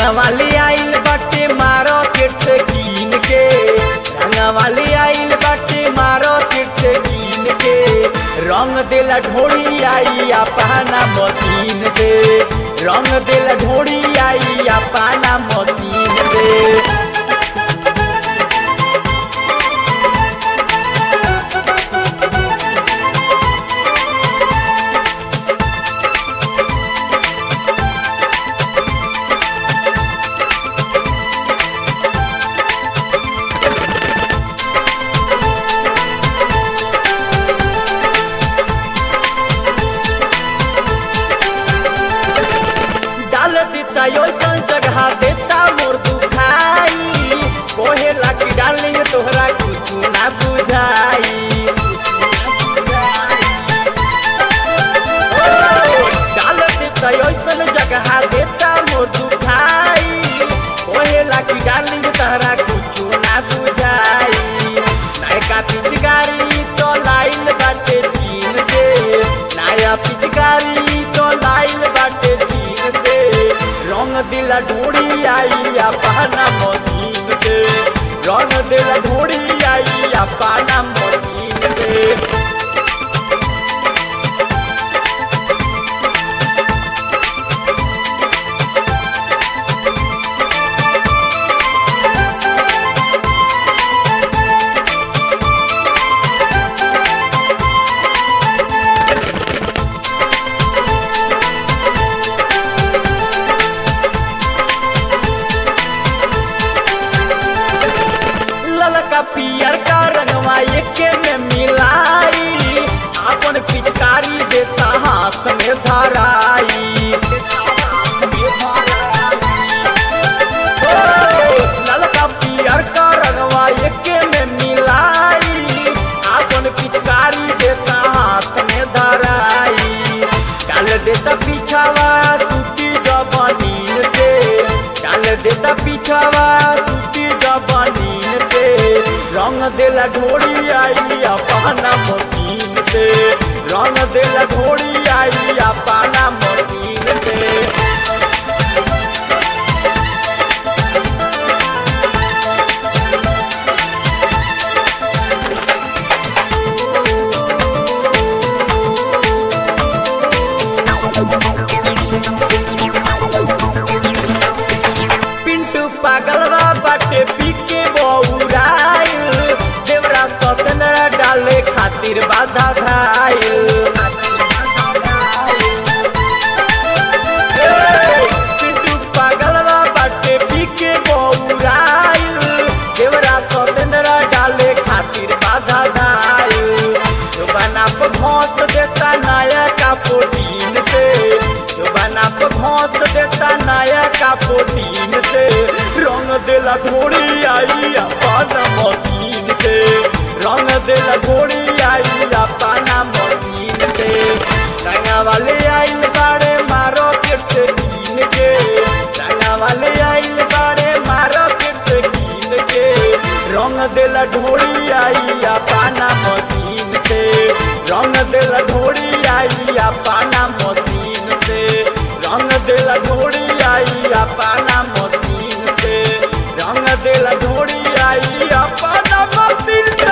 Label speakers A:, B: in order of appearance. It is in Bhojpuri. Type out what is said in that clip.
A: रंगवाली आइल बाटे मार्केट से कीन के रंगवाली आइल बाटे मार्केट से कीन के रंग देला ढोड़ी आई अपना मशीन से रंग देला ढोड़ी आई अपना मशीन से डाल देता ओइसन जगह देता मोर दुखाई कोहे लागी डालिंग तोहरा कुछ ना बुझाई ओ, डाल देता ओइसन जगह देता मोर दुखाई कोहे लागी डालिंग तोहरा कुछ ना बुझाई नयका पिचकारी तो लाइल बाटे चीन से नया पिचकारी तो लाइल बाटे चीन से रंग दिला ढोड़ी आई अपना मशीन से रंग दिला ढोड़ी आई अपना मशीन से ललका पियर का रंगवा एके में मिलाई अपन पिचकारी देता हाथ में धराई ओ, ललका पियर का रंगवा एके में मिलाई अपन पिचकारी देता हाथ में धराई डाल देता पीछावा सूती जबनीन से डाल देता पीछावा सूती जबनीन से रंग देला ढोड़ी आई अपना मशीन से रंग देला ढोड़ी आई अपना मशीन से पिंटू पागलवा बाटे पीके बौराइल देवरा सतनरा डाले खातिर बाधा धाइल ए, पिंटू पागलवा बाटे पीके बौराइल देवरा सतनरा डाले खातिर बाधा धाइल जुबाना पे भौंस देता नया का प्रोटीन से जुबाना पे भौंस देता नया का प्रोटीन से रंग देला घोड़ी आई अपना मशीन से रंग देला घोड़ी आई अपना मशीन से रंगा वाले आइल बाड़े मारो के कीन के रंगा वाले आइल बाड़े मारो के कीन के रंग देला ढोड़ी आई अपना मशीन से रंग देला ढोड़ी आई अपना मशीन से रंग देला ढोड़ी आई अपना मशीन से रंग देला ढोड़ी आई अपना मशीन से